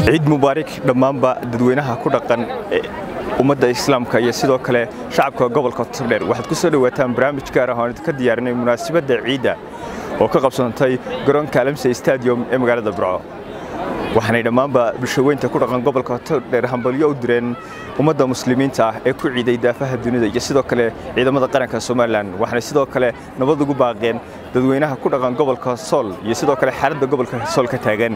ciid mubaarak dhammaanba dadweynaha ku dhaqan ummadda islaamka iyo sidoo kale shacabka gobolka togdheer waxaad ku soo dhowaataan barnaamij gaar ah oon idinka diyaarinay munaasabadda ciidda oo ka qabsantay garoonka alamse stadium ee magaalada burco waxaanay dhammaanba bulshaweynta ku dhaqan gobolka togdheer hambalyo u direen ummadda muslimiinta ah ee ku ciiday daafaha dunida iyo sidoo kale ciidamada qaranka somalilan waxaanay sidoo kale nabad ugu baaqeen dadweynaha ku dhaqan gobolka sool iyo sidoo kale xaaladda gobolka sool ka taagan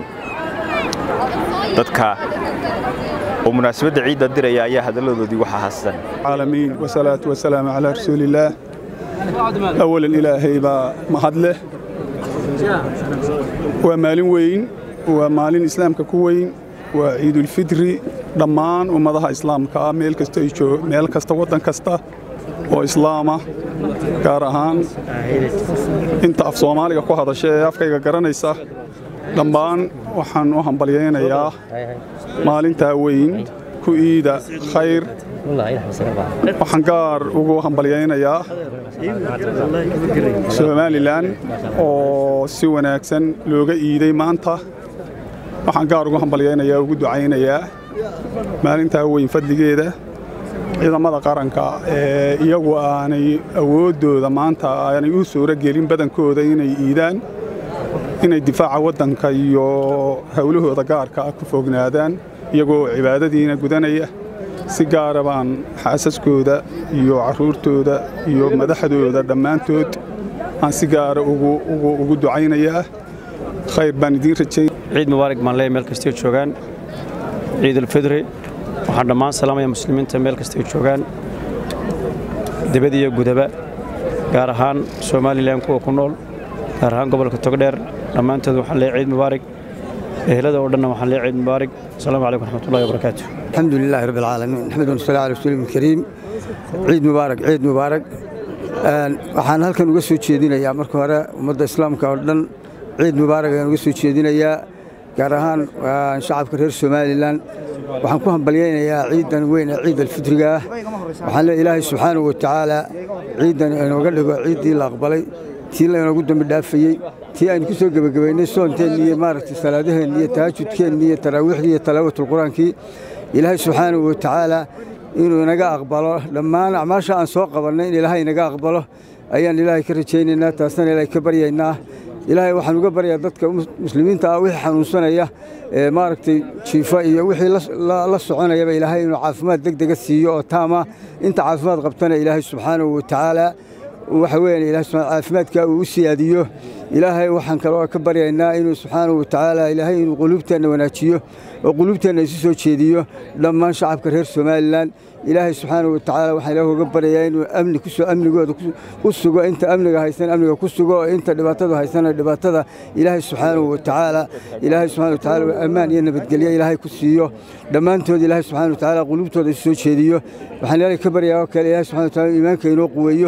dadka oo munaasabadda ciidda diraya ayaa hadalladoodii waxaa haastan العالمين والصلاة والسلام على رسول الله أولا إلهي با محدله ومالين وين ومالين إسلام كوين وعيد الفطر ضمان ومضها إسلام كا ميل كستا يجو ميل كستا وطن كستا وإسلاما كارهان انت أف صومالي كو هذا شيء أفكا قرانيسا ضمان وحن وحن بليين يا مالين تاوين ku iida khayr waxaan gaar ugu hambalyaynayaa somalilan oo si wanaagsan looga iiday maanta waxaan gaar ugu hambalyaynayaa ugu ducaynayaa maalintaa weyn fadligeeda ciidamada qaranka ee iyagu aanay awooddooda maanta aanay u suuro gelin badankooda inay iidaan inay difaaca waddanka iyo howlahooda gaarka ah ku fognaadaan iyagoo cibaadadiina gudanaya si gaara baan xaasaskooda iyo carruurtooda iyo madaxdooda dhammaantood aan si gaara ugu ducaynayaa khayr baan idiin rajay ciid mubaarak baan leeyahay meel kastay joogaan ciidulfidri waxaan dhammaan salaamaya muslimiinta meel kastay joogaan dibad iyo gudaba gaar ahaan somalilan kuwa ku nool gaar ahaan gobolka togdheer dhammaantood waxaan leeyahay ciid mubaarak ehelada oo dhanna waxaan leeyahay ciid mubaarak asalaamu calaykum raxmatullahi wabarakaatu الحمد لله رب العالمين نحمد ونصلي على رسول الكريم ciid mubaarak ciid mubaarak waxaan halkan uga soo jeedinayaa marka hore ummadda islaamka oo dhan ciid mubaarak ayaan uga soo jeedinayaa gaar ahaan shacabka reer somalilan waxaan ku hambalyaynayaa ciidan weyn ee ciid alfitriga ah waxaan leeyahay ilaahay subxaanahu watacaala ciidan inooga dhigo ciiddii la aqbalay tii laynoogu dambi dhaafayey tii aynu ku soo gebagabaynay soonteenni iyo maaragtay salaadaheenni iyo tahajudkeenni iyo taraawiixdii iyo talaawatul-qur-aankii ilaahay subxaanahu watacaala inuu inaga aqbalo dhammaan acmaasha aan soo qabannay in ilaahay inaga aqbalo ayaan ilaahay ka rajaynaynaa taasna ilaahay ka baryaynaa ilaahay waxaan uga baryaa dadka muslimiinta ah wixii xanuunsanaya ee maaragtay jiifa iyo wixii la soconayaba ilaahay inuu caafimaad deg dega siiyo oo taama inta caafimaad qabtana ilaahay subxaanahu watacaala waxa weeyaan ilahay subxaana caafimaadka uu u siyaadiyo ilaahay waxaan kaloo ka baryaynaa inuu subxaanahu watacaala ilaahay inuu quluubteenna wanaajiyo oo quluubteenna isu soo jeediyo dhammaan shacabka reer somalilan ilaahay subxaanahu watacaala waxaan ilaah uga baryayaa inuu amni kusoo amnigooda ku sugo inta amniga haysan amniga ku sugo oo inta dhibaatada haysana dhibaatada ilaahay subxaanahu watacaala ilaahay subxana watacaala ammaan iyo nabadgelyo ilaahay ku siiyo dhammaantood ilaahay subxana watacaala quluubtooda isu soo jeediyo waxaan ilaahay ka baryaa oo kale ilaahay subxana wataala iimaanka inoo quweeyo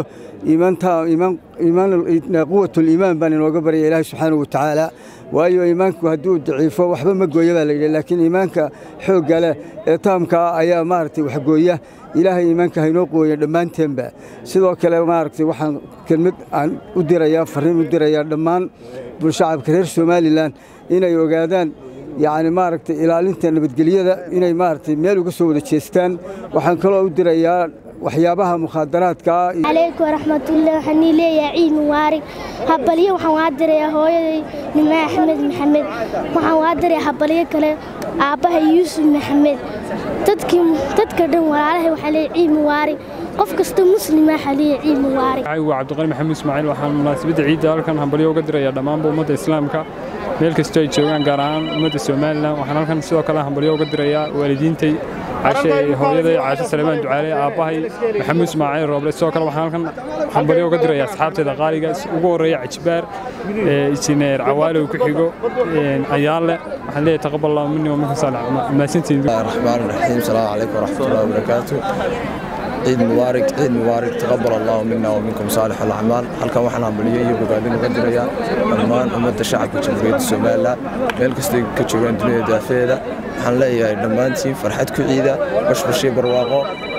quwatuliimaan baan inooga baryaya ilaahay subxaanahu watacaala waayo iimaanku hadduu daciifo waxba ma gooya baa layidhi laakiin iimaanka xoogga leh ee taamkaa ayaa maaragtay waxgooya ilaahay iimaanka haynoo quweeya dhammaanteenba sidoo kale maaragtay waxaan kelmad aan u dirayaa farriin u dirayaa dhammaan bulshacabka reer somalilan inay ogaadaan yacni maaragtay ilaalinta nabadgelyada inay maaragtay meel uga soo wada jeestaan waxaan kaloo u dirayaa waxyaabaha mukhaadaraadka calaykum waraxmatullahi waxaan ii leeyahay ciid mubaarig habalyo waxaan waa dirayaa hooyaday nimaa axmed maxamed waxaan waa dirayaa habalyo kale aabbaha yuusuf maxamed dadka dhan walaalahay waxaa leeyahay ciid mubaarig qof kasta muslima waxaa leeyahay ciid mubaarig waa cabdiqani maxamuud ismaaciil waxaan munaasabadda ciidda halkan hambalyo uga dirayaa dhammaanba ummadda islaamka meel kastoo ay joogaan gaar ahaan ummadda somalilan waxaan halkan sidoo kale hambalyo uga dirayaa waalidiintay hooyaday caashe salemaan ducaale aabbahay maxamuud ismaaciil rooble sidoo kale waxaan halkan hambalyo uga dirayaa asxaabteeda qaaliga ugu horreeya cajibaar injineer cawaale uu ku xigo ayaalle waxaan leeyahay taqabal allahu minni wa minkum saalax mahadsantiin الرحمن الرحيم السلام عليكم ورحمة الله وبركاته ciid mubaarak ciid mubaarak taqabal allahu mina wa minkum saalix alacmaal halkan waxaan hambalyo iyo bogaadin uga dirayaa dhammaan ummadda shacabka jamhuuriyadda somalilan meel kastay ka joogaan dunida daafeeda waxaan leeyahay dhammaantiin farxad ku ciida bashbashii barwaaqo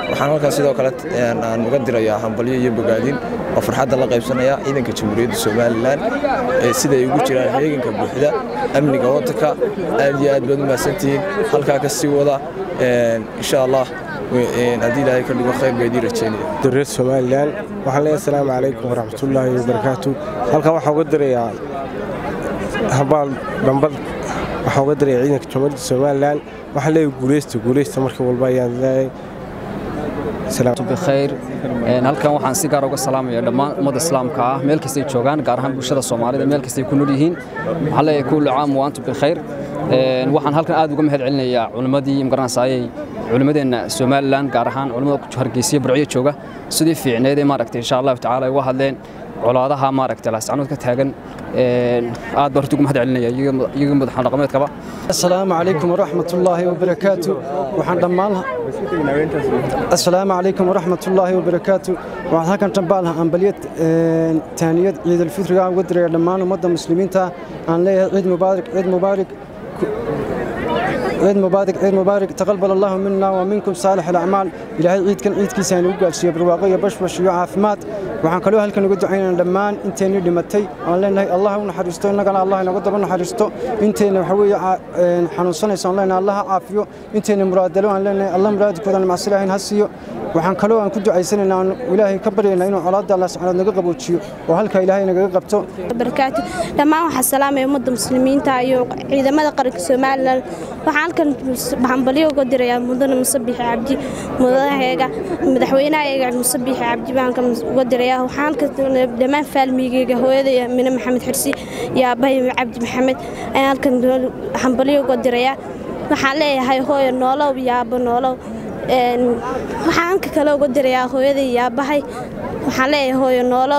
waxaan halkan sidoo kale aan uga dirayaa hambalyo iyo bogaadin oo farxadda la qaybsanaya ciidanka jamhuuriyadda somalilan siday ugu jiraan heeganka buuxda amniga waddanka aad iyo aad baad u mahadsantihiin halkaa ka sii wada insha allah haddii ilaahay ka dhigo khayr baydii rajeynaya reer somalilan waxaan leeyahay asalaamu calaykum waraxmatullaahi wabarakaatu halkan waxaan uga dirayaa habaal dhambad waxaan uga dirayaa ciidanka jamhuuriyadda somalilan waxaan leeyahay guuleysta guuleysta markii walba ayaan leeyahay bkhayr halkan waxaan si gaar uga salaamaya dhammaan ummadda islaamka ah meel kastay joogaan gaar ahaan bulshada soomaalida meel kastay ku nool yihiin waxaan leeyahay kullu caam wa antum bikhayr waxaan halkan aad uga mahad celinayaa culimmadii magaranaysaayey culimmadeenna somalilan gaar ahaan culimmada hargeysiya burciyo jooga sidii fiicneed ee maaragtay insha allahu tacaala ay uga hadleen colaadaha maaragtay laascanood ka taagan aad baan horta ugu mahad celinaya iyaga madaxan dhaqameedkaba السلام عليكم ورحمة الله وبركاته وحن دمالها السلام عليكم ورحمة الله وبركاته وحن هكذا تنبالها أنبليت تانية عيد الفطر ودري دمان ومدى مسلمين تا أن ليه عيد مبارك عيد مبارك عيد مبارك عيد مبارك تقبل الله منا ومنكم صالح الأعمال إلى هاي عيد كان عيد كيسان وقال شيء برواقية بش بش عافمات waxaan kaloo halkan uga ducaynaa dhammaan inteenii dhimatay aan leenahay allah u naxariisto innagana allah inaga daba naxariisto inteena waxa weeye xanuunsanaysa aan leenahay allah ha caafiyo inteena muraadalo aan leenahay allah muraadkoodana macsilaahin ha siiyo waxaan kaloo aan ku ducaysanaynaa aan ilaahay ka baryaynaa inuu colaadda allah subxaanaad naga qaboojiyo oo halka ilaahay nagaga qabto barakaatu dhammaan waxaa salaamaya ummadda muslimiinta iyo ciidamada qaranka somalilan waxaan halkan hambalyo uga dirayaa mudane musabixi cabdi mudanaheega madaxweynahaeega musabixi cabdi baan halkan uga dirayaa waxaan halkan dhammaan faalmigeyga hooyadaya mine maxamed xirsi iyo aabbahay cabdi maxamed ayaan halkan hambalyo uga dirayaa waxaan leeyahay hooyo noolow iyo aabbo noolow waxaan halka kale uga dirayaa hooyaday iyo aabbahay waxaan leeyahay hooyo noolow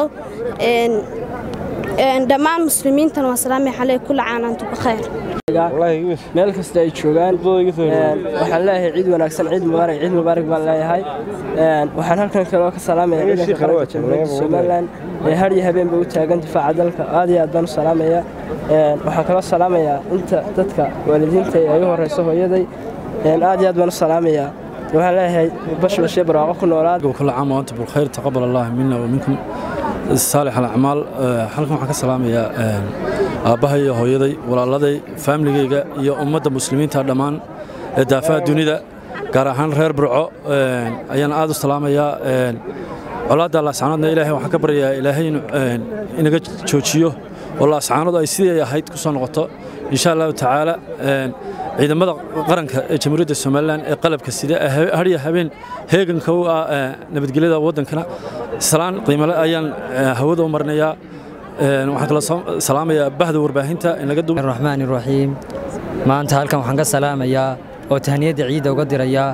dhammaan muslimiintana waa salaamay xalay kula caanaantu bakhayr meel kasta ay joogaan waxaan leeyahay ciid wanaagsan ciid mubaarak ciid mubaarak baan leeyahay waxaan halkan kaloo ka salaamaya ciidanka qaranka jamhuuriyadda somalilan ee har iyo habeenba u taagan difaaca dalka aad iyo aad baan u salaamaya waxaan kaloo salaamayaa inta dadka waalidiinta ay u horeyso hooyaday aad iyo aad baan u salaamayaa waxaan leeyahay bashbashee barwaaqo ku noolaad كل عام وأنتم بالخير تقبل الله منا ومنكم صالح الأعمال halkan waxaan ka salaamayaa aabbahay iyo hooyaday walaaladay faamiligayga iyo ummadda muslimiinta dhammaan ee daafaha dunida gaar ahaan reer burco ayaan aad u salaamayaa colaadda laascaanoodna ilaahay waxaan ka baryayaa ilaahay inuu inaga joojiyo oo laascaanood ay sidii ay ahayd ku soo noqoto insha allahu tacaala ciidamada qaranka ee jamhuuriyadda somalilan ee qalabka sida hadhiya habeen heeganka u ah nabadgelyada waddankana salaan qiimale ayaan hawada u marinayaa waxaan kala salaamayaa bahda warbaahinta in laga duub raxmaan raxiim maanta halkan waxaan ka salaamayaa oo tahniyadda ciidda uga dirayaa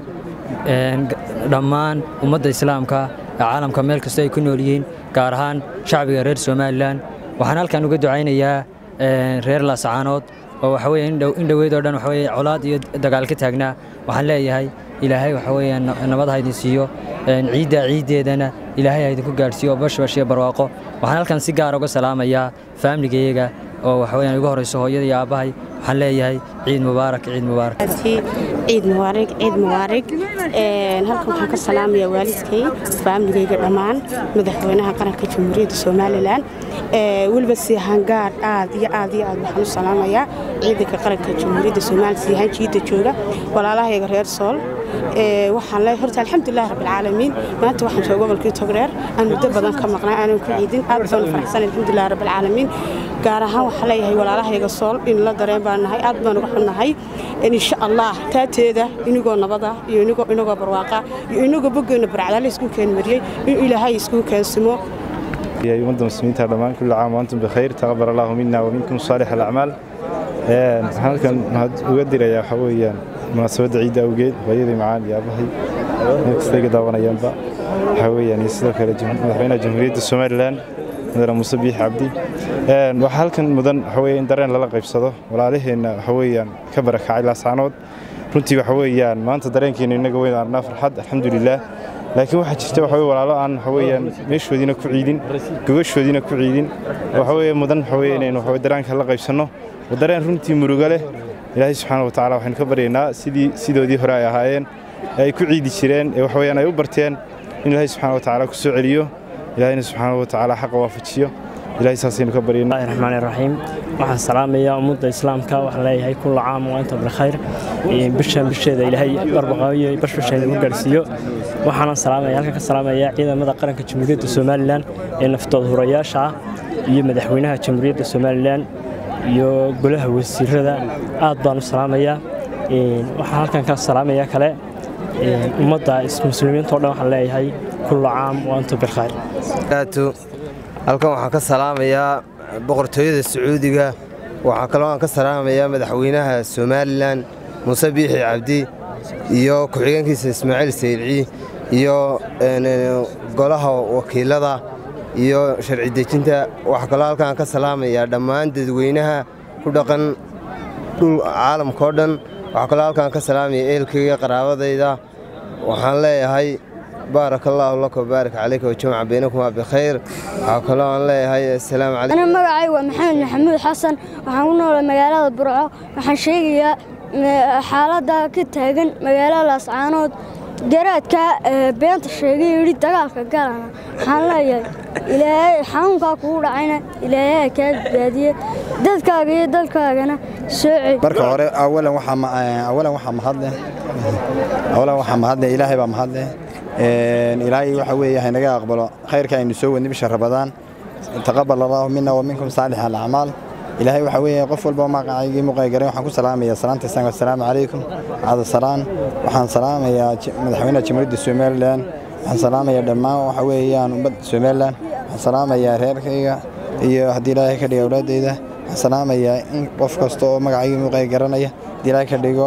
dhammaan ummadda islaamka ee caalamka meel kasta ay ku nool yihiin gaar ahaan shacbiga reer somalilan waxaan halkan uga ducaynayaa reer laasacaanood oo waxa weeye in dhoweyd oo dhan waxa weeye colaad iyo dagaal ka taagnaa waxaan leeyahay ilaahay waxa weeye nabad ha idin siiyo ciidda ciiddeedana ilaahay ha idinku gaadhsiiyo bashbash iyo barwaaqo waxaan halkan si gaar uga salaamayaa faamiligayaga oo waxa weeyaan ugu horeyso hooyada iyo aabbahay waxaan leeyahay ciid mubaarak ciid mubaarak ciid mubaarak ciid mubaarak halkan waxaan ka salaamayaa waalidkay faamiligayga dhammaan madaxweynaha qaranka jamhuuriyadda somalilan weliba siihangaar aad iyo aad iyo aad waxaan u salaamayaa ciidanka qaranka jamhuuriyadda somalilan siihaan jiidda jooga walaalahayga reer sool waxaan leeyahay horta alxamdulilah rabbilcaalamiin maanta waxaan jooga gobolkii togreer aan muddo badan ka maqnay aanan ku ciidin aad baan u faraxsan alxamdulilah rabbilcaalamiin gaar ahaan waxaan leeyahay walaalahayga sool in la dareen baan nahay aad baan uga xunnahay insha allah taateeda inigoo nabada iyo inigoo inagoo barwaaqa iyo inagoo boggeena barcadaale isku keen mariyey in ilaahay isku keensimo يا أمة المسلمين ترمان كل عام وأنتم بخير تقبل الله منا ومنكم صالح الأعمال halkan waxaad uga dirayaa waxa weeyaan munaasabadda ciidda awgeed hooyadii macaan iyo aabahay meel kasta iga daawanayaanba waxa weeyaan iyo sidoo kale madaxweynaha jamhuuriyadda somalilan mudane muuse biix cabdi waxaa halkan mudan waxa weeye in dareen lala qaybsado walaalaheenna waxa weeyaan ka barakacay laasaanood runtii waxa weeyaan maanta dareenkeena inaga weyn arnaa farxad alxamdulilaah laakiin waxaa jirta waxa weye walaalo aan waxa weeyaan meeshoodiina ku ciidin gogashoodiina ku ciidin waxa weeye mudan waxa weeye inaynu waxa weye dareenka la qaybsanno dareen runtii murugo leh ilaahay subxaana watacaala waxaynu ka baryaynaa sidii sidoodii hore ay ahaayeen ee ay ku ciidi jireen ee waxa weeyaan ay u barteen in ilaahay subxaana watacaala ku soo celiyo ilaahayna subxaana watacaala xaqa waafajiyo ilahay saasaynu ka baryana raxmaan raxiim waxaan salaamayaa ummadda islaamka waxaan leeyahay kulla caam wa anta bilkhayr bishan bisheeda ilaahay barbaqaayo bashbasheeda u gaarsiiyo waxaanan salaamaya halkan ka salaamayaa ciidamada qaranka jamhuuriyadda somalilan ee naftood hurayaasha ah iyo madaxweynaha jamhuuriyadda somalilan iyo golaha wasiirada aad baan u salaamayaa waxaan halkan ka salaamayaa kale ummadda muslimiinta o dhan waxaan leeyahay kulla caam wa anta bilkhayr halkan waxaan ka salaamayaa boqortooyada sacuudiga waxaa kaloo aan ka salaamayaa madaxweynaha somalilan muuse biixi cabdi iyo ku-xigeenkiisa ismaaciil saylci iyo golaha wakiilada iyo sharci dejinta waxaa kaloo halkaan ka salaamayaa dhammaan dadweynaha ku dhaqan dhul caalamkao dhan waxaa kaloo halkaan ka salaamaya ehelkayga qaraabadayda waxaan leeyahay baarak allaahu laka wabaarak calayka wajamaca baynakumaa bikhayr waxaa kaloo aan leeyahay assalaamu calaykum ana magacay waa maxamed maxamuud xasan waxaan ku noolay magaalada burco waxaan sheegayaa xaaladda ka taagan magaalada laascaanood garaadka beenta sheegay yidhi dagaalka galana waxaan leeyahay ilaahay xanuunkaa kugu dhacayna ilaahay kaa badbaadiye dadkaaga iyo dalkaagana soo celi marka hore awalan waxaa mahadleh awalan waxaa mahadleh ilaahay baa mahadleh ilaahay waxa weeye haynaga aqbalo khayrka aynu soo wadnay bisha rabadaan taqabal allaahu mina wa minkum saalix alacmaal ilaahay waxa weeye qof walba magacaygii muqaygaray waxaan ku salaamayaa salaanta islaamka assalaamu calaykum cada salaan waxaan salaamayaa madaxweynaha jamhuuriyadda somalilan waxaan salaamayaa dhammaan waxa weeyaan ummadda somalilan waxaan salaamayaa reerkayga iyo haddii ilaahay ka dhigo awlaadeyda waxaan salaamayaa in qof kasta oo magacaygii muqay garanaya haddii ilaahay ka dhigo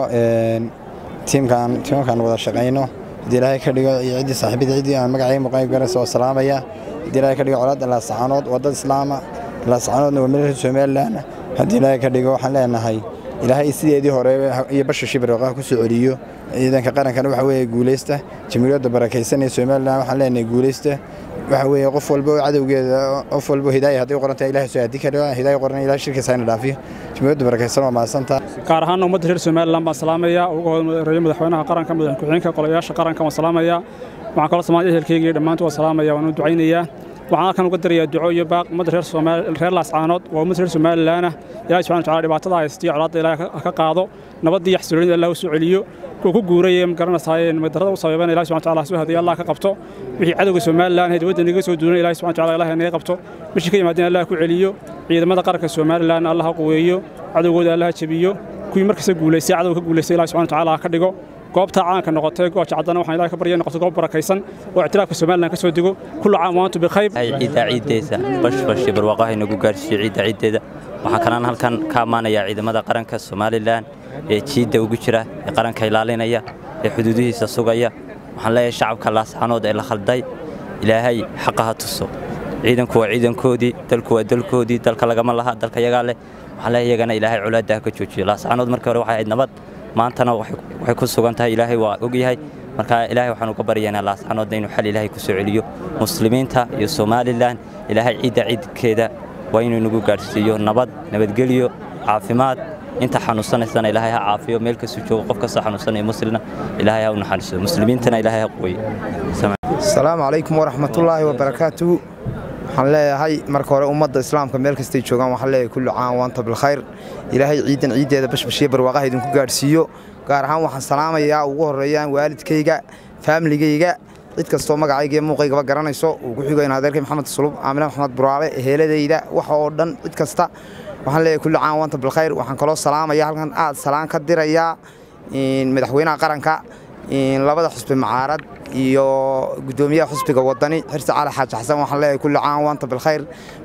tiimkaan tiimkaan wada shaqayno haddii ilaahay ka dhigo iyo ciddii saaxiibada ciddii aan magacayga muqayb garanaysa oo salaamaya haddii ilaahay ka dhigo colaadda laasaxaanood waddada islaama laasaxaanoodna waa meel somalilan haddii ilaahay ka dhigo waxaan leenahay ilaahay sideedii hore iyo basha shibirqa ku soo celiyo ciidanka qarankana waxa weeye guulaysta jamhuuriyadda barakaysan ee somalilan waxaan leenahay guulaysta waxa weeye qof walba oo cadowgeeda qof walba hidaaya hadday qorantahay ilahay soo haddii ka dhigo hidaaya qoran ilahay shirkiisa hayna dhaafiyo jamhuuriyadda barakaysan waa mahadsantaa gaar ahaan ummadda reer somalilan baan salaamaya ugu horeeya madaxweynaha qaranka madax ku-xigeenka qolayaasha qaranka waan salaamaya waxaan kaloo samaaya ehelkeyga iyo dhammaantood waan salaamaya waan u ducaynayaa waxaan halkan uga darayaa duco iyo baaq ummadda reer reer laascaanood waa ummadda reer somalilaana ilahi subxana wataala dhibaatada haystiyo colaadda ilaahay ha ka qaado nabaddii iyo xasiloonida allah u soo celiyo kuwa ku guuraya ma garanaysaayee madarrada u sabaybana ilahi subxana wataala soo hadiya allah ka qabto wixii cadowga somalilan ee dibadda naga soo duunay ilahi subxana wataala ilahay naga qabto bishii ka yimaadeen allah ku celiyo ciidamada qaranka somalilan allah ha quweeyo cadowgooda allah ha jebiyo kuwii markasta guulaystay cadowga ka guulaystay ilahi subxana wataala ha ka dhigo goobta caanka noqotay gooja caddana waxaan ilahay ka baryay noqoto goob barakaysan oo ictiraafka somalilan ka soo dego kullu caam waantu bikhayr ciidda ciiddeesa bashbash barwaaqaha inagu gaarsiiyo ciidda ciiddeeda waxaa kalaan halkan ka ammaanayaa ciidamada qaranka somalilan ee jiidda ugu jira ee qaranka ilaalinaya ee xuduudihiisa sugaya waxaan leeyahay shacabka laasxanood ee la khalday ilaahay xaqa ha tuso ciidanku waa ciidankoodii dalku waa dalkoodii dalka lagama laha dalka yagaa leh waxaan leeyahay iyagana ilaahay colaadda ha ka joojiyo laasxanood markii hore waxay ahayd nabad maantana waxay ku sugan tahay ilaahay waa ogyahay marka ilaahay waxaan uga baryaynaa laasxanoodna inuu xal ilaahay ku soo celiyo muslimiinta iyo somalilan ilaahay ciidda ciidkeeda waa inuu inagu gaadhsiiyo nabad nabadgelyo caafimaad inta xanuunsanaysana ilaahay ha caafiyo meel kastuu joogo qof kastoo xanuunsanaya muslina ilaahay ha u naxariiso muslimiintana ilaahay ha quweyo asalaamu calaykum waraxmatullaahi wabarakaatuhu waxaan leeyahay marka hore ummadda islaamka meel kastay joogaan waxaan leeyahay kullu caan waanta bilkhayr ilaahay ciidan ciiddeeda bashbashiya barwaaqaha idinku gaadhsiiyo gaar ahaan waxaan salaamayaa ugu horreeyaan waalidkayga faamiligayga cid kastoo magacayga iyo muuqaygaba garanayso uu ku xigo in adeerkay maxamed sulub aamine maxamed buraale eheeladayda waxa oo dhan cid kasta waxaan leeyahay kullu caan waanta bilkhayr waxaan kaloo salaamaya halkan aad salaan ka dirayaa madaxweynaha qaranka labada xusbi macaarad iyo gudoomiyaha xusbiga wadani xirsi cali xaaji xasan waxaan leeyahay kulli caan waanta bilkhayr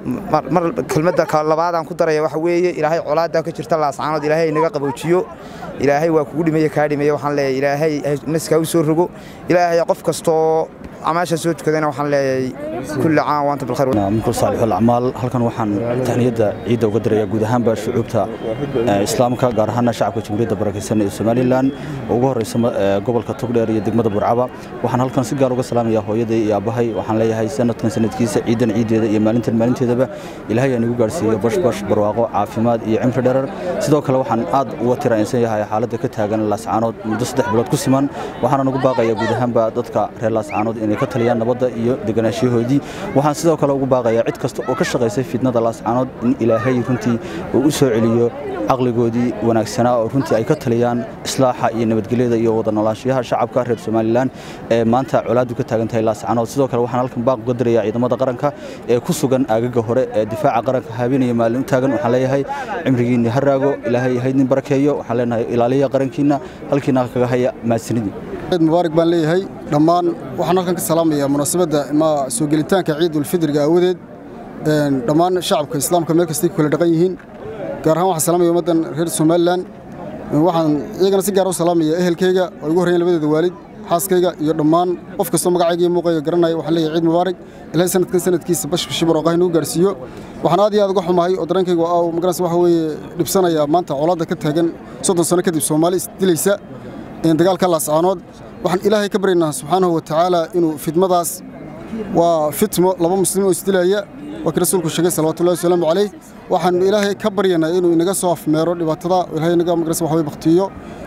mar kelmadda labaadaan ku daraya waxa weeye ilaahay colaaddaa ka jirta laascaanood ilaahay inaga qaboojiyo ilaahay waa kugu dhimaya kaa dhimaya waxaan leeyahay ilaahay naska u soo rogo ilaahay qof kastoo amaasha soo tukadayna waxaan leeyahay kulli caan waanta bilkhayr minku saalixu alacmaal halkan waxaan tahniyadda ciidda uga dirayaa guud ahaanba shucuubta islaamka gaar ahaana shacabka jamhuuriyadda barakeysan ee somalilan oo ugu horeysa gobolka togdheer iyo degmada burcaba waxaan halkan si gaar uga salaamayaa hooyaday iyo aabbahay waxaan leeyahay sanadkan sanadkiisa ciidan ciiddeeda iyo maalintan maalinteedaba ilaahay aan igu gaarsiiyo bashbash barwaaqo caafimaad iyo cimri dherer sidoo kale waxaan aad uga tirainsan yahay xaaladda ka taagan laascaanood muddo saddex bilood ku siman waxaana ugu baaqayaa guud ahaanba dadka reer laascaanood inay ka taliyaan nabadda iyo deganaanshahoodii waxaan sidoo kale ugu baaqayaa cid kasta oo ka shaqaysay fidnada laascaanood in ilaahay runtii uu u soo celiyo caqligoodii wanaagsanaa oo runtii ay ka taliyaan islaaxa iyo nabadgelyada iyo wada noolaanshiyaha shacabka reer somalilan ee maanta colaadu ka taagan tahay laascaanood sidoo kale waxaan halkan baaq uga dirayaa ciidamada qaranka ee ku sugan aagaga hore ee difaaca qaranka habeenaya maalin u taagan waxaan leeyahay cimrigiinni ha raago ilaahay haydnin barakeeyo waxaan leenahay ilaaliya qarankiina halkiina kaga haya mahadsanidii ciid mubaarak baan leeyahay dhammaan waxaan halkan ka salaamayaa munaasabadda ma soo gelitaanka ciidulfidriga aawadeed dhammaan shacabka islaamka meel kastay ku kala dhaqan yihiin gaar ahaan waxaan salaamaya ummaddan reer somalilan waxaan iyagana si gaar u salaamaya ehelkayga oo igu horreeyeen labadeeda waalid xaaskayga iyo dhammaan qof kastoo magacayga iyo muuqayga garanaya waxaan leeyahay ciid mubaarak ilaahay sanadkan sanadkiisa bashbashi barooqaha inuu gaarsiiyo waxaan aad iyo aad uga xumahay oo dareenkayga aa magaranaysa waxa weeye dhibsanaya maanta colaadda ka taagan soddon sano kadib soomaali isdilaysa dagaalka laascaanood waxaan ilaahay ka baryaynaa subxaanahu wa tacaala inuu fidmadaas waa fitmo laba muslim oo isdilaya waa kii rasuulku sheegay salawatullahi wasalaamu calayh waxaanu ilaahay ka baryanaa inuu inaga soo afmeero dhibaatada ilaahay inaga magarasa waxa weye baktiyo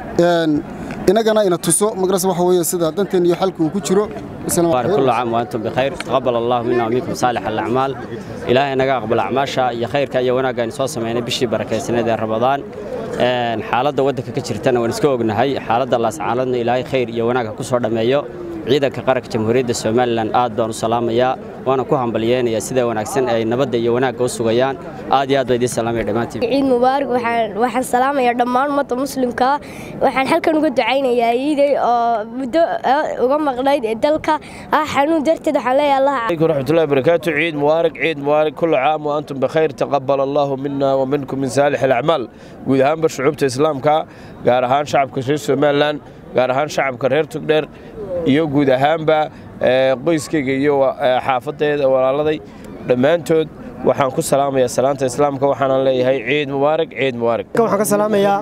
inagana ina tuso magarasa waxa weeye sida danteen iyo xalka uu ku jiro كل عام وأنتم بخير تقبل الله منا ومنكم صالح الأعمال إلهي نجا قبل أعماشا يا خير كأي وناقة نسوس سمعنا بشي بركة سنة رمضان xaaladda waddanka ka jirtana waan iska ognahay xaaladda laascaaladna ilaahay khayr iyo wanaagha ku soo dhammeeyo ciidanka qaranka jamhuuriyadda somalilan aad baan u salaamayaa waana ku hambalyeynayaa sida wanaagsan ay nabadda iyo wanaagga u sugayaan aad iyo aad baa idiin salaamaya dhammaantiin ciid mubaarak waxaan salaamayaa dhammaan ummadda muslimka waxaan halkan uga ducaynayaa iiday oo muddo uga maqnayd ee dalka ah xanuun darteed waxaan leeyahay allah عليكم ورحمة الله وبركاته عيد مبارك عيد مبارك كل عام وأنتم بخير تقبل الله منا ومنكم من صالح الأعمال guud ahaanba shucuubta islaamka gaar ahaan shacabka reer somalilan gaar ahaan shacabka reer tugdheer iyo guud ahaanba qoyskayga iyo xaafadeeda walaaladay dhammaantood waxaan ku salaamayaa salaanta islaamka waxaanan leeyahay ciid mubaarak ciid mubaarak waxaan ka salaamayaa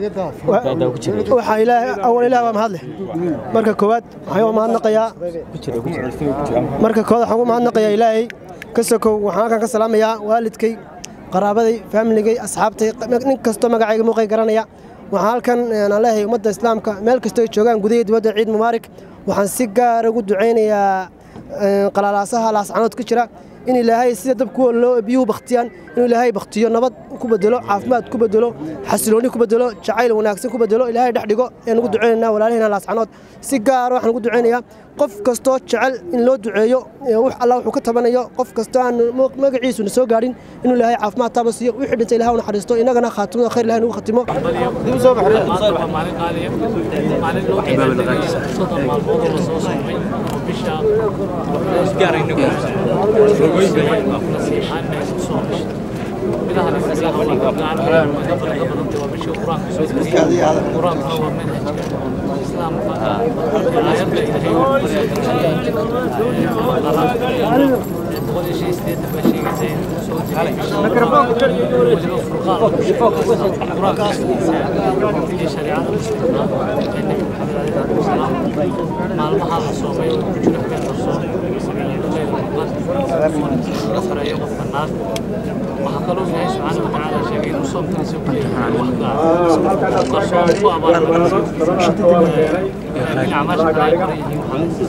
waxaa ilaahay awal ilaah baa mahad leh marka koowaad waxaan u mahadnaqayaa marka koowaad waxaan ugu mahadnaqayaa ilaahay ka sokow waxaan halkan ka salaamayaa waalidkay qaraabaday faamiligay asxaabtay nin kastoo magacayga muuqay garanaya waxaan halkan aan leeyahay ummadda islaamka meel kastoo ay joogaan gudaha dibadda ciid mubaarak waxaan si gaara ugu ducaynayaa qalaalaasaha laascanood ka jira in ilaahay sida dab kuwa loo biyuhu baktiyaan inuu ilaahay baktiyo nabad ku bedelo caafimaad ku bedelo xasilooni ku bedelo jacayl wanaagsan ku bedelo ilaahay dhex dhigo ayaan ugu ducaynaynaa walaalahayna laascanood si gaara waxaan ugu ducaynayaa qof kastoo jecel in loo duceeyo wax alla wuxuu ka tabanayo qof kastoo aan magaciisuna soo gaadhin inuu ilaahay caafimaad taaba siiyo wixii dhintay ilahay u naxariisto innagana khaatimada khayr ilahay nagu khatimo maalmaha la soomay oo ku jira habeen la soomay sareeyo qofka naar waxaa kaloo ilaahay subxaana wa tacaala sheegay inuu soomkiisa ku qarsoon ku abaalmarinayso laakiin acmaasha kale ay qoran yihiin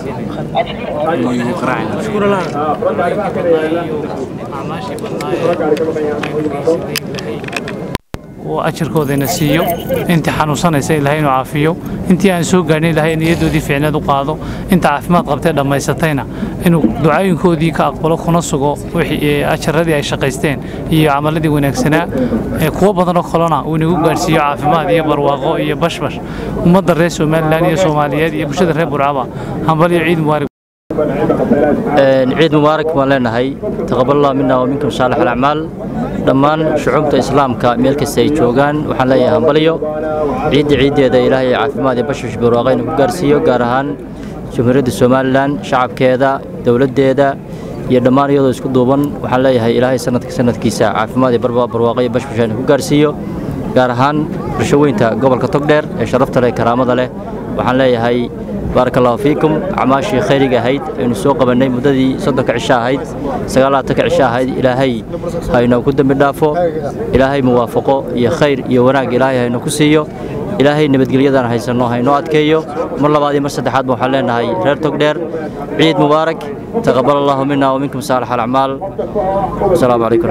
acmaashii badnaaye uu ajarkoodana siiyo intii xanuunsanaysa ilaahay inuu caafiyo intii aan soo gaadhin ilaahay niyadoodii fiicneed u qaado inta caafimaad qabtee dhammaysatayna inuu ducooyinkoodii ka aqbalo kuna sugo wixii ajaradii ay shaqaysteen iyo camaladii wanaagsanaa ee kuwo badan oo kalena uu inagu gaadhsiiyo caafimaad iyo barwaaqo iyo bashbash ummadda reer somalilan iyo soomaaliyeed iyo bulshada reer burcaba hambal iyo ciid mubaarak ciid mubaarak baan leenahay taqabal allah mina waminkum saalix alacmaal dhammaan shucuubta islaamka meel kasta ay joogaan waxaan leeyahay hambalyo ciidda ciiddeeda ilaahay caafimaad iyo bashbash barwaaqo inuu ku gaarsiiyo gaar ahaan jamhuuriyadda somalilan shacabkeeda dowladdeeda iyo dhammaan iyadoo isku duuban waxaan leeyahay ilaahay sanadka sanadkiisa caafimaad iyo barwaaqo iyo bashbashayna ku gaarsiiyo gaar ahaan bulshaweynta gobolka togdheer ee sharafta leh karaamada leh waxaan leeyahay baaraka allahu fiikum acmaashii khayriga ahayd aynu soo qabannay muddadii soddonka cisho ahayd sagaalaatanka cisho ahayd ilaahay hayno ku dembi dhaafo ilaahay muwaafaqo iyo khayr iyo wanaag ilaahay hayno ku siiyo ilaahay nabadgelyadan haysanno haynoo adkeeyo mar labaad iyo mar saddexaadba waxaan leenahay reer togdheer ciid mubaarak taqabal allahu mina waminkum saalix alacmaal asalaamu calaykum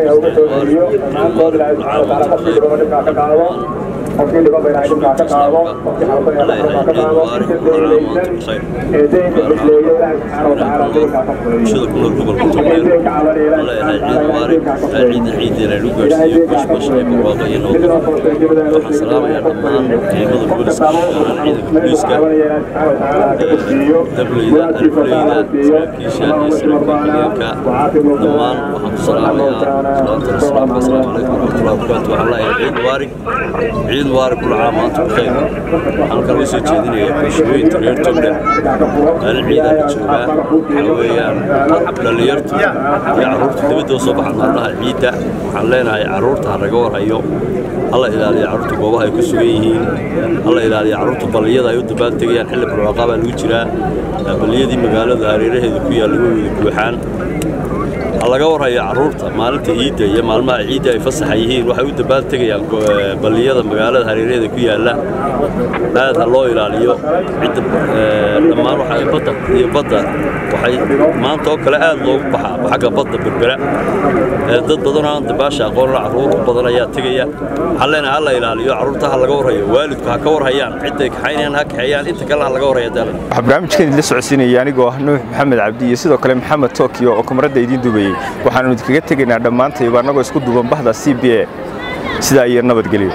ciid mubaarak kula caam maanta bkhayr waxaan kaloo soo jeedinayaa bulshooyinta reer togdhe maalin ciidaa la joogaa waxaa weeyaan dhallinyartu iyo carruurtu dibadda u soo baxaan maalmaha ciidda waxaan leenahay carruurta ha naga warhayo hala ilaaliyo carruurta goobaha ay ku sugan yihiin hala ilaaliyo carruurta balliyada ay u dabaan tegayaan xilli barwaaqaa baa lagu jiraa balliyadii magaalada hareeraheeda ku yaalla way wada buuxaan ha laga warhayo carruurta maalinta ciidda iyo maalmaha ciidda ay fasaxa yihiin waxay u dabaan tegayaan balliyada magaalada hareeraheeda ku yaalla aad ha loo ilaaliyo cidda dhammaan waxa badda iyo badda waxay maanta oo kale aad loogu baxaa xagga badda berbera dad badan oo aan dabaasha aqoonla carruur badan ayaa tegaya waxaan leenahay ha la ilaaliyo carruurta ha laga warhayo waalidku ha ka warhayaan cidday kaxaynayaan ha kaxeeyaan inta kale ha laga warhaya dalan waxaa barnaamijkan idinla socodsiinaya anigoo ah nuux maxamed cabdi iyo sidoo kale maxamed tokyo oo kamaradda idiin dubayey waxaanu idinkaga tegaynaa dhammaantayba annagoo isku duuban bahda c b a sidaa iyo nabadgelyo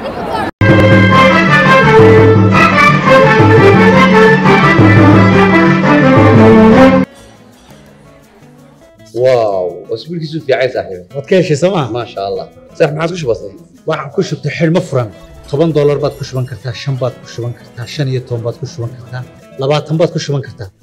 واو اسبوعك في عايز صاحبي waad ka heshay sooma ما شاء الله صح ما عاد كش بسيط waxaan ku shubtay xidhmo furan toban doolar baad ku shuban kartaa shan baad ku shuban kartaa shan iyo toban baad ku shuban kartaa labaatan baad ku shuban kartaa